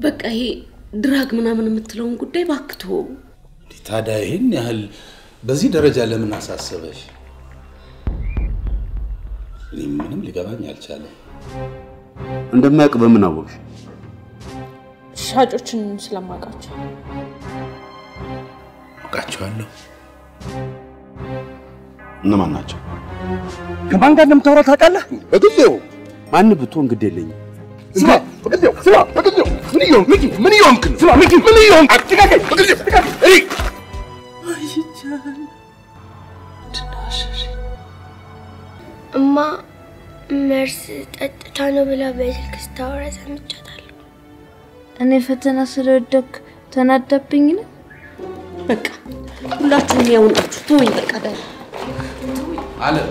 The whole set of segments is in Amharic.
በቃ ይሄ ድራግ ምናምን የምትለውን ጉዳይ ባክቶ ታዲያ ይህን ያህል በዚህ ደረጃ ለምን አሳሰበሽ? እኔ ምንም ሊገባኝ አልቻለም። እንደማያውቅ በምን አወቅሽ? ሻጮችን ስለማውቃቸው አውቃቸዋለሁ። እነማን ናቸው? ከማን ጋር እንደምታወራ ታውቃለህ? በጊዜው ማን ብትሆን ግድ የለኝም። ስማ፣ በጊዜው ስማ፣ በጊዜው ምን እየሆንክ ሚኪ፣ ምን እየሆንክ ነው? ስማ ሚኪ፣ ምን እየሆንክ አትጋገኝ፣ በጊዜው አትጋገኝ። እኔ እማ መርስ ጠጥታ ነው ብላ በስልክ ስታወራ ሰምቻታለሁ። እኔ ፈተና ስለወደኩ ተናዳብኝ ነው። በቃ ሁላችሁም ያው ናችሁ። ተወኝ በቃ ዳይ አለም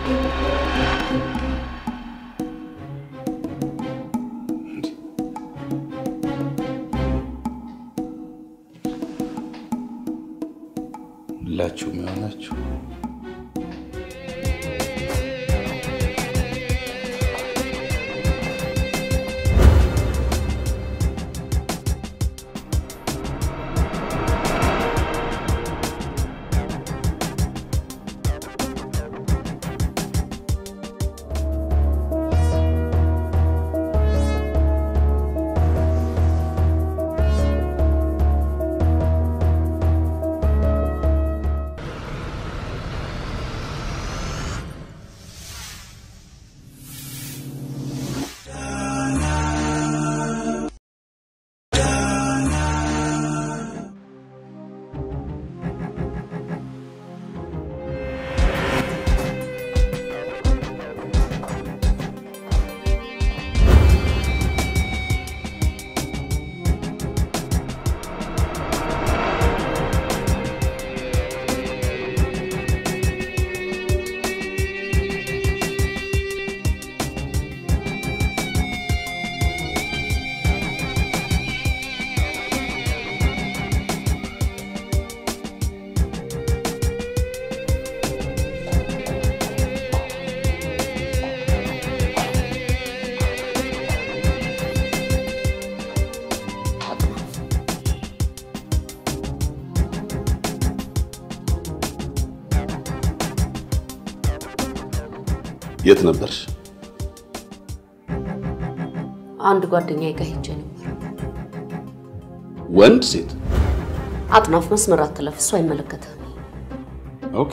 ሁላችሁም የሆናችሁ የት ነበርሽ? አንድ ጓደኛዬ ጋር ሄጄ ነበር። ወንድ ሴት? አጥናፍ መስመር አትለፍ፣ እሱ አይመለከትህም። ኦኬ።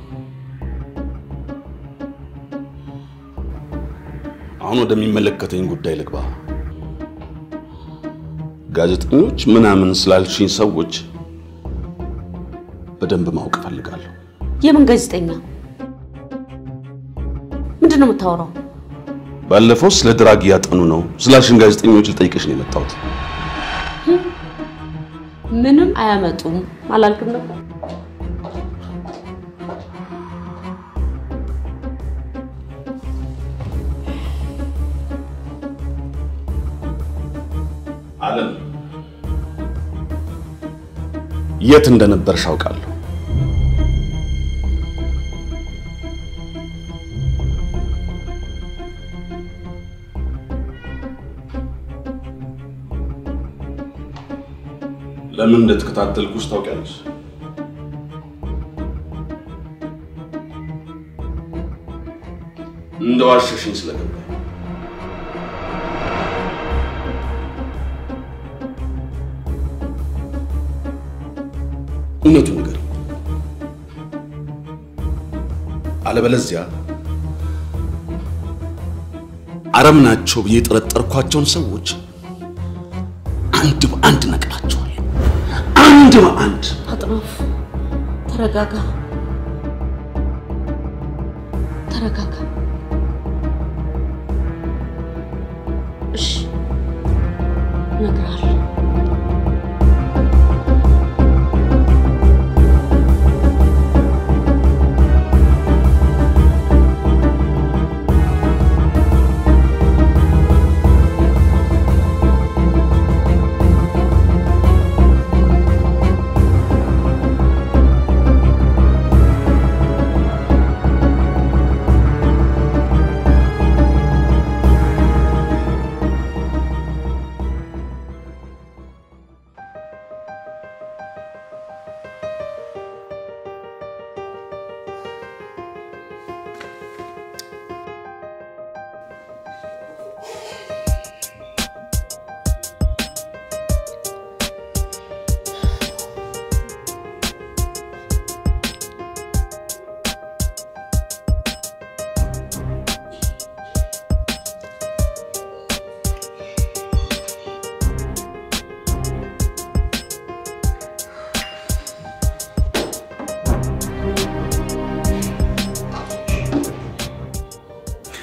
አሁን ወደሚመለከተኝ ጉዳይ ልግባ። ጋዜጠኞች ምናምን ስላልሽኝ ሰዎች በደንብ ማወቅ እፈልጋለሁ። የምን ጋዜጠኛ? ምንድን ነው የምታወራው? ባለፈው ስለ ድራግ እያጠኑ ነው ስላልሽን ጋዜጠኞች ልጠይቅሽ ነው የመጣሁት። ምንም አያመጡም አላልክም ነበር? አለም የት እንደነበርሽ አውቃለሁ። ለምን እንደተከታተልኩሽ ታውቂያለሽ? እንደዋሸሽኝ ስለገባኝ እውነቱን ንገር፣ አለበለዚያ አረም ናቸው ብዬ የጠረጠርኳቸውን ሰዎች አንድ በአንድ ነቅላቸዋለሁ። አንድ በአንድ አጥናፍ ተረጋጋ፣ ተረጋጋ። እሺ እነግርሃለሁ።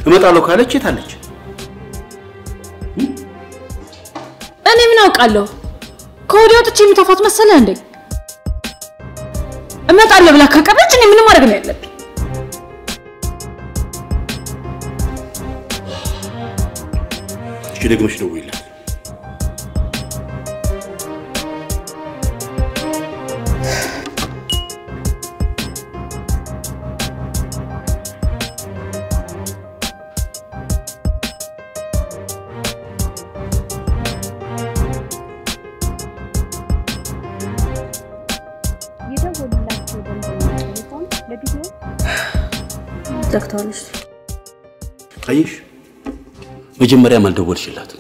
እመጣለሁ ካለች የት አለች? እኔ ምን አውቃለሁ? ከወዲያ ወጥቼ የሚተፋት መሰለህ እንዴ? እመጣለሁ ብላ ካቀረች እኔ ምንም ማድረግ ነው ያለብኝ? እሺ ደግመሽ ደውይላት። የደወሉላቸው ደንበኛ ቴሌፎን ለጊዜው ዘግተዋለች። አየሽ፣ መጀመሪያም አልደወልሽላትም።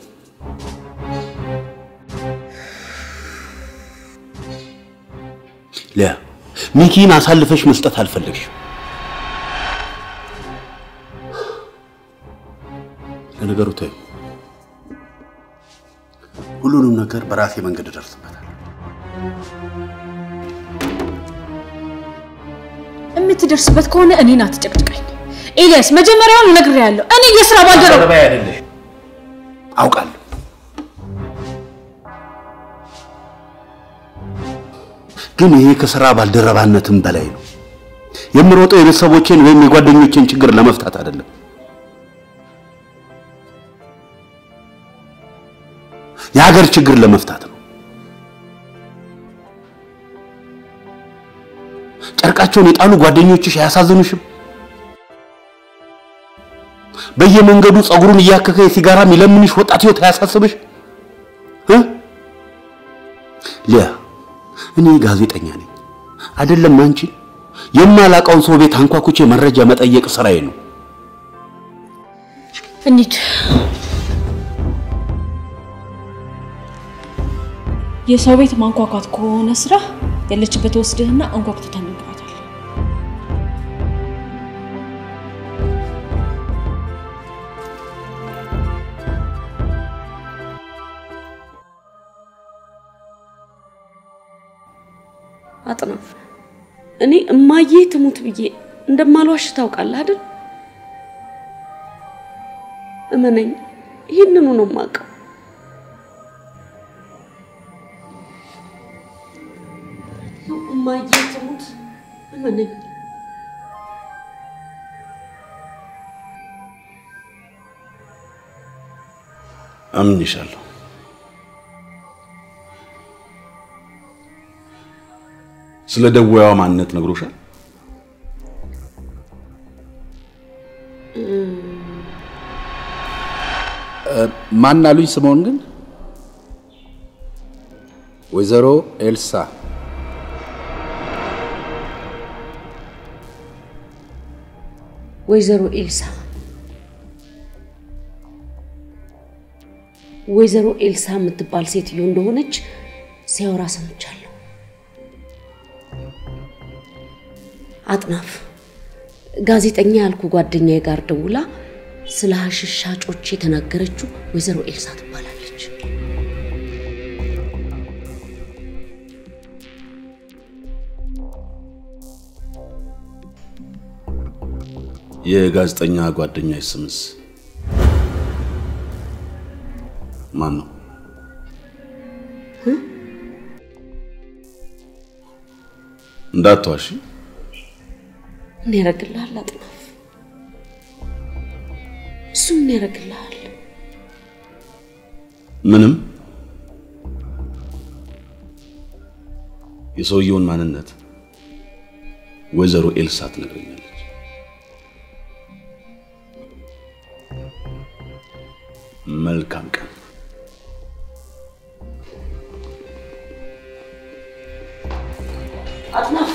ሊያ ሚኪን አሳልፈሽ መስጠት አልፈለግሽም። ለነገሩ ተይው፣ ሁሉንም ነገር በራሴ መንገድ እደርስበታል። የምትደርስበት ከሆነ እኔን አትጨቅጭቀኝ ኤልያስ። መጀመሪያውን ነግሬሃለሁ። እኔ የስራ ባልደረባ ባልደረባዬ አይደለሽ፣ አውቃለሁ። ግን ይሄ ከስራ ባልደረባነትም በላይ ነው። የምሮጠው የቤተሰቦቼን ወይም የጓደኞቼን ችግር ለመፍታት አይደለም። የሀገር ችግር ለመፍታት ነው። ጨርቃቸውን የጣሉ ጓደኞችሽ አያሳዝኑሽም? በየመንገዱ ጸጉሩን እያከከ የሲጋራ የሚለምንሽ ወጣት ህይወት አያሳስብሽ? እ? ሊያ እኔ ጋዜጠኛ ነኝ አይደለም አንቺ የማላውቀውን ሰው ቤት አንኳኩቼ መረጃ መጠየቅ ስራዬ ነው። እንሂድ። የሰው ቤት ማንኳኳት ከሆነ ስራ ያለችበት ወስድህና አንኳኩተህ ታናግራታለህ። አጥናፍ እኔ እማዬ ትሙት ብዬ እንደማልዋሽ ታውቃለህ አይደል? እመነኝ፣ ይህንኑ ነው የማውቀው። እማዬ ትሙት እመነኝ። አምንሻለሁ። ስለ ደዋያዋ ማንነት ነግሮሻል? ማን አሉኝ? ስምኦን ግን ወይዘሮ ኤልሳ ወይዘሮ ኤልሳ ወይዘሮ ኤልሳ የምትባል ሴትዮ እንደሆነች ሲያወራ ሰምቻለሁ። አጥናፍ ጋዜጠኛ ያልኩ ጓደኛዬ ጋር ደውላ ስለ ሀሽሽ ሻጮች የተናገረችው ወይዘሮ ኤልሳ ትባላለች። የጋዜጠኛ ጓደኛ ስምስ ማን ነው? እንዳትዋሺ። ምን ያደርግልሃል አጥናፍ? እሱ ምን ያደርግልሃል? ምንም። የሰውየውን ማንነት ወይዘሮ ኤልሳ ትነግረኛለች። መልካም ቀን። አጥናፍ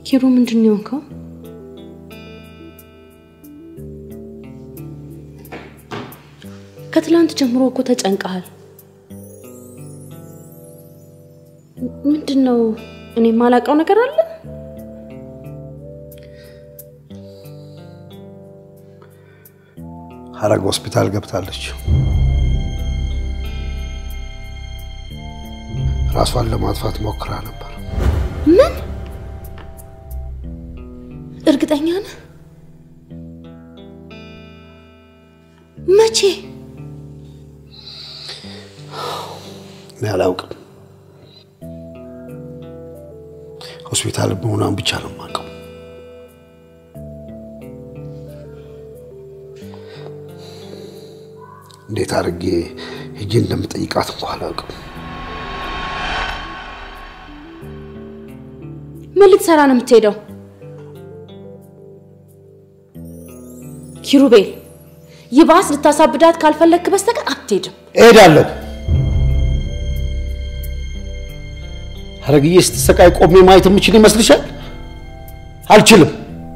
ኪሩ ምንድን ነው የሆንከው? ከትላንት ጀምሮ እኮ ተጨንቀሃል። ምንድን ነው? እኔ የማላውቀው ነገር አለ? ሀረግ ሆስፒታል ገብታለች። ራሷን ለማጥፋት ሞክራ ነበር። ምን? እርግጠኛ ነህ? መቼ? እኔ አላውቅም። ሆስፒታል መሆኗን ብቻ ነው የማውቀው። እንዴት አድርጌ ሄጄ እንደምጠይቃት እንኳ አላውቅም። ምን ልትሰራ ነው የምትሄደው? ኪሩቤል፣ ይባስ ልታሳብዳት ካልፈለግክ በስተቀር አትሄድም። እሄዳለሁ። ሀረግዬ ስትሰቃይ ቆሜ ማየት የምችል ይመስልሻል? አልችልም።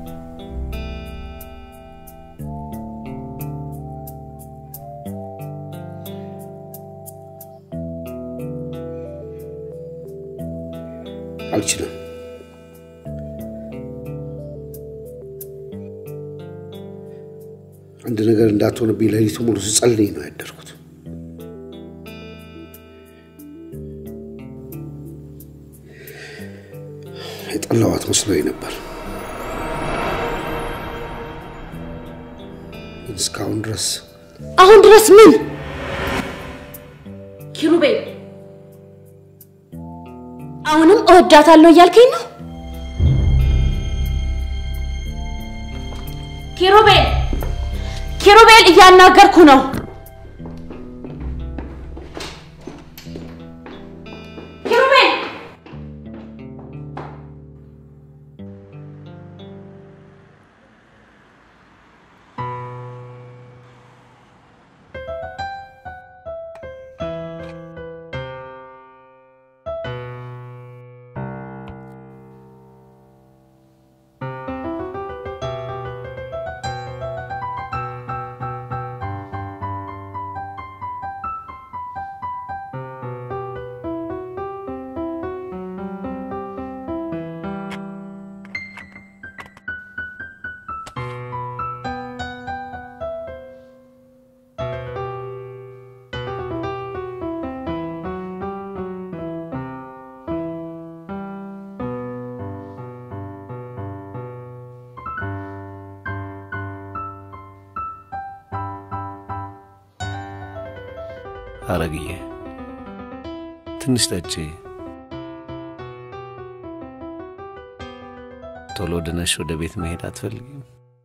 አልችልም። አንድ ነገር እንዳትሆንብኝ ሌሊቱ ሙሉ ስጸልይ ነው ያደርኩት። የጠላዋት መስሎኝ ነበር። ግን እስካሁን ድረስ አሁን ድረስ ምን? ኪሩቤል፣ አሁንም እወዳታለሁ እያልከኝ ነው? ኪሩቤል፣ ኪሩቤል፣ እያናገርኩ ነው። ኪሩቤል ሀረግዬ ትንሽ ጠጪ። ቶሎ ድነሽ ወደ ቤት መሄድ አትፈልጊም?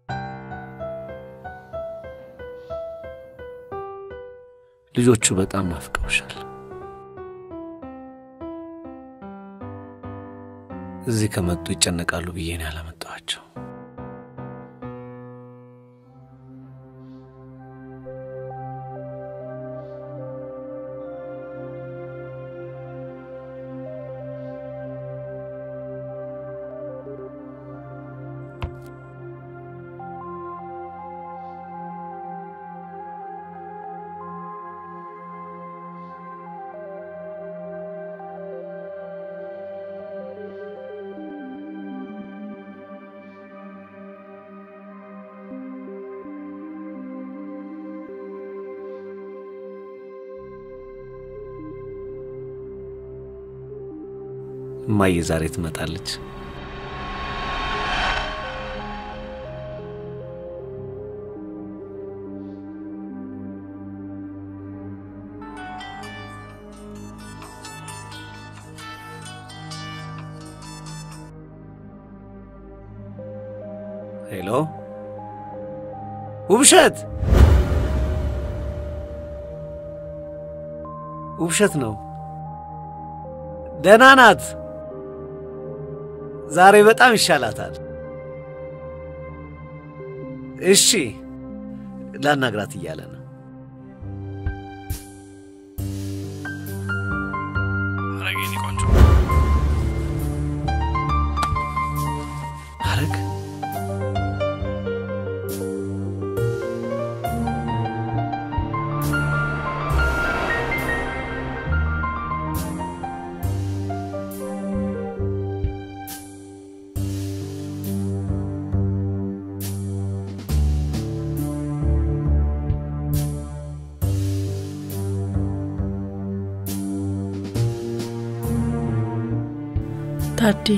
ልጆቹ በጣም ናፍቀውሻል። እዚህ ከመጡ ይጨነቃሉ ብዬ ነው ያላመጣኋቸው። እማዬ ዛሬ ትመጣለች። ሄሎ ውብሸት፣ ውብሸት ነው። ደህና ናት። ዛሬ በጣም ይሻላታል። እሺ ላናግራት እያለ ነው። ሀረግ የኔ ቆንጆ ታዴ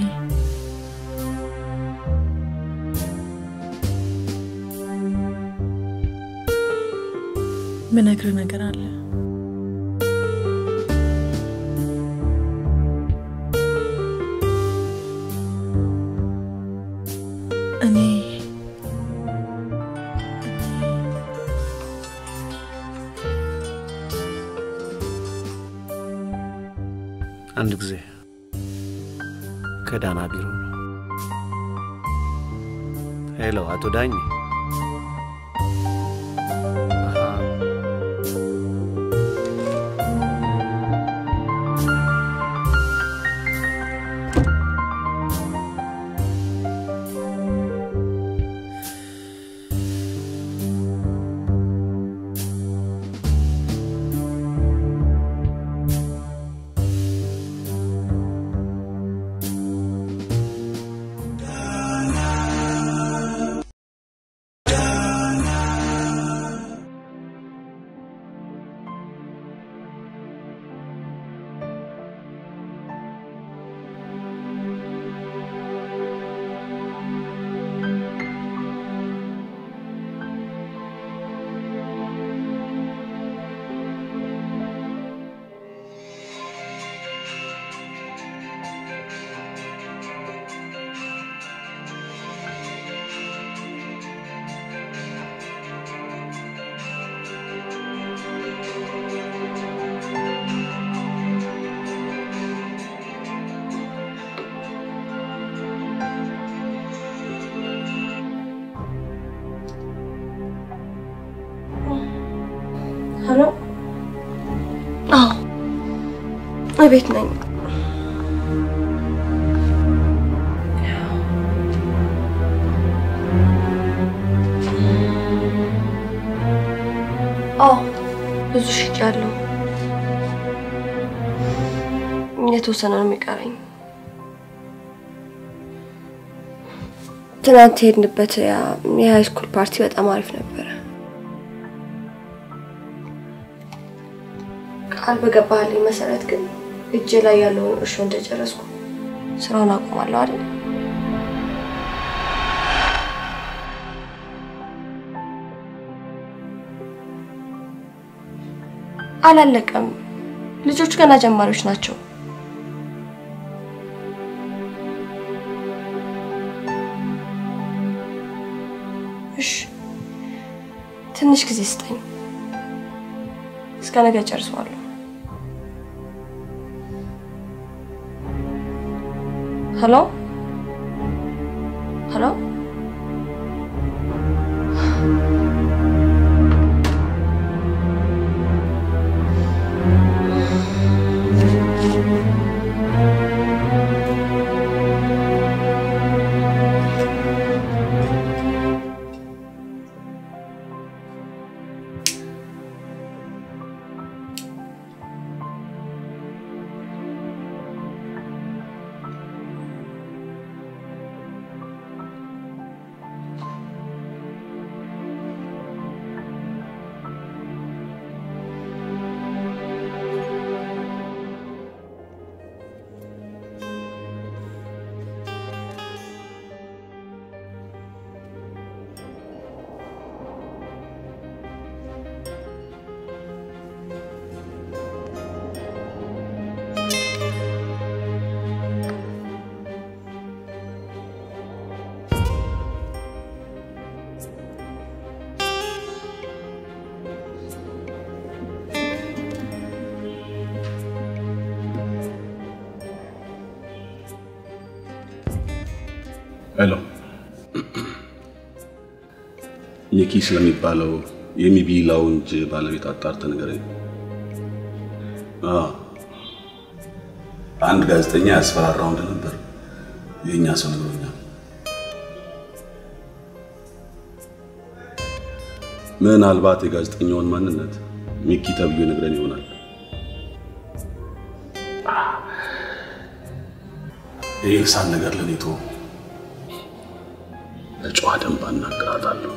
ምነግር ነገር አለ። እኔ አንድ ጊዜ ከዳና ቢሮ ነው። ሄሎ፣ አቶ ዳኝ ሄሎ። አዎ እቤት ነኝ። አዎ ብዙ ሽጫለሁ። የተወሰነ ነው የሚቀረኝ። ትናንት የሄድንበት የሃይ ስኩል ፓርቲ በጣም አሪፍ ነበረ። ቃል በገባህልኝ መሰረት ግን እጄ ላይ ያለውን እርሾ እንደጨረስኩ ስራውን አቆማለሁ አይደል? አላለቀም። ልጆቹ ገና ጀማሪዎች ናቸው። እሺ፣ ትንሽ ጊዜ ስጠኝ። እስከ ነገ ጨርሰዋለሁ። ሄሎ ሄሎ ሄሎ ኒኪ ስለሚባለው የሚቢ ላውንጅ ባለቤት አጣርተህ ንገረኝ። አዎ አንድ ጋዜጠኛ ያስፈራራው እንደነበር የእኛ ሰው ነግሮኛል። ምናልባት የጋዜጠኛውን ማንነት ሚኪ ተብዮ ነግረን ይሆናል። የኤልሳን ነገር ለኔ ተወው። ለጨዋ ደንብ አናግራታለሁ።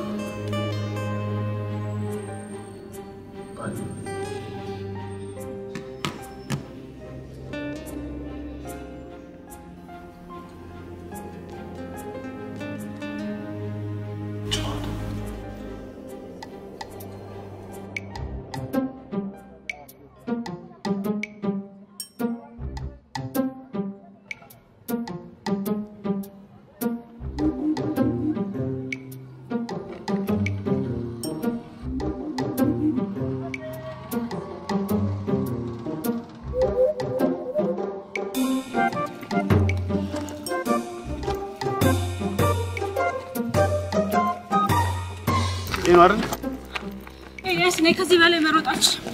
ነው አይደል? ኤልያስ እኔ ከዚህ በላይ መሮጥ አልችልም።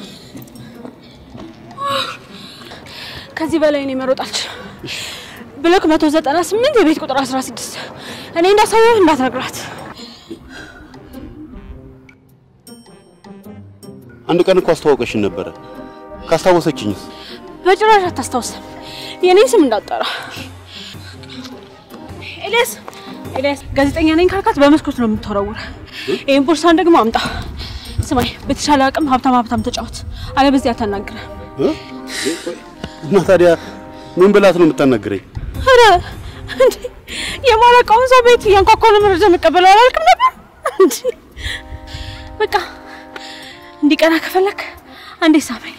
ከዚህ በላይ እኔ መሮጥ አልችልም። ብሎክ 198 የቤት ቁጥር 16 እኔ እንዳሳየው እንዳትነግራት። አንድ ቀን እኮ አስተዋውቀሽን ነበረ። ካስታወሰችኝስ? በጭራሽ አታስታውስም። የኔን ስም እንዳጠራ ኤልያስ ኤልያስ ጋዜጠኛ ነኝ ካልካት በመስኮት ነው የምትወረውረ። ይህን ቦርሳን ደግሞ አምጣ። ስማኝ፣ በተሻለ አቅም ሀብታም ሀብታም ተጫወት፣ አለበዚያ አታናግረህ። እ? እና ታዲያ ምን ብላት ነው የምታናግረኝ? ኧረ እንዴ የማላውቀውን ሰው ቤት እያንኳኳ ነው መረጃ መቀበለው አላልክም ነበር እንዴ? በቃ እንዲቀና ከፈለክ አንዴ ሳመኝ።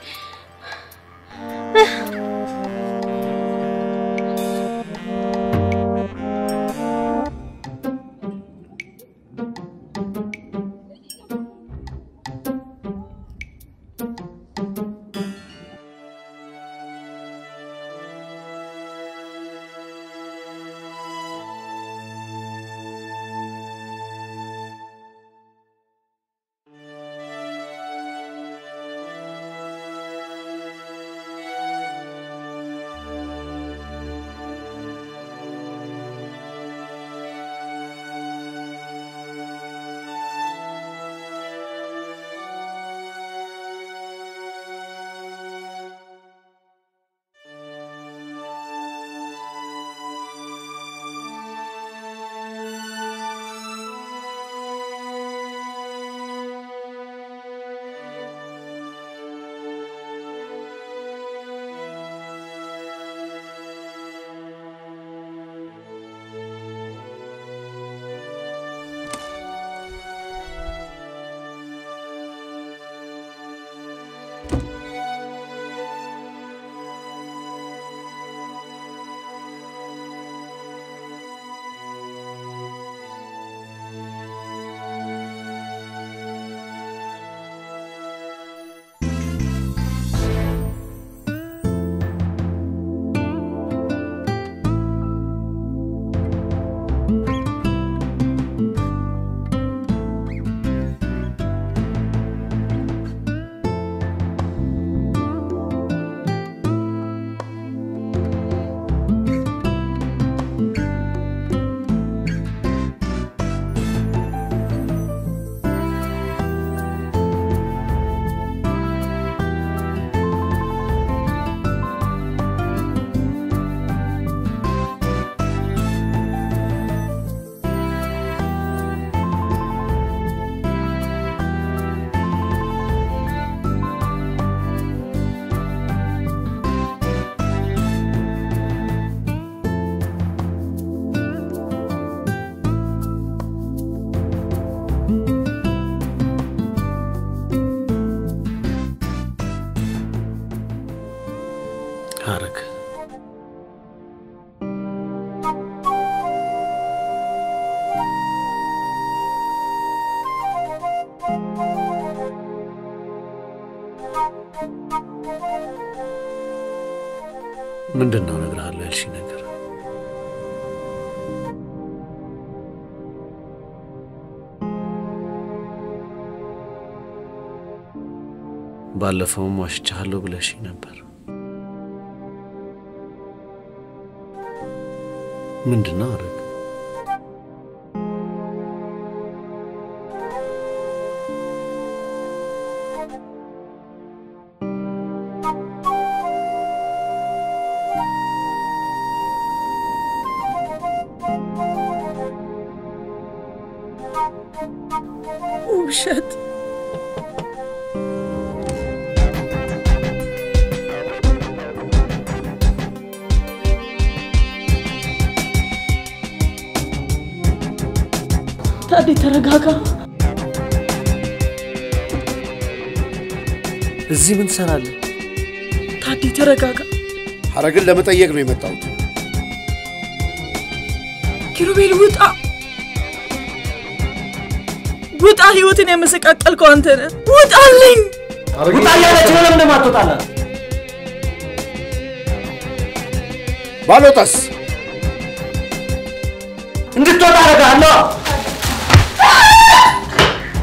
ሐረግ ምንድን ነው እነግርሃለሁ ያልሽኝ ነገር? ባለፈውም ዋሽቻለሁ ብለሽኝ ነበር። ምንድን ነው ሐረግ? ውሸት ታዲ ተረጋጋ። እዚህ ምን ትሰራለህ? ታዲ ተረጋጋ። ሐረግን ለመጠየቅ ነው የመጣሁት። ኪሩቤል ውጣ፣ ውጣ! ህይወትን የመሰቃቀልከው አንተ ነህ። ውጣልኝ! ውጣ እያለች ነው። ለምን ማትወጣላት? ባልወጣስ እንድትወጣ አደርግሃለሁ።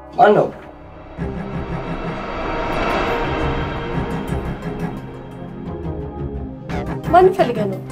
ማን ነው? ማን ፈልገህ ነው?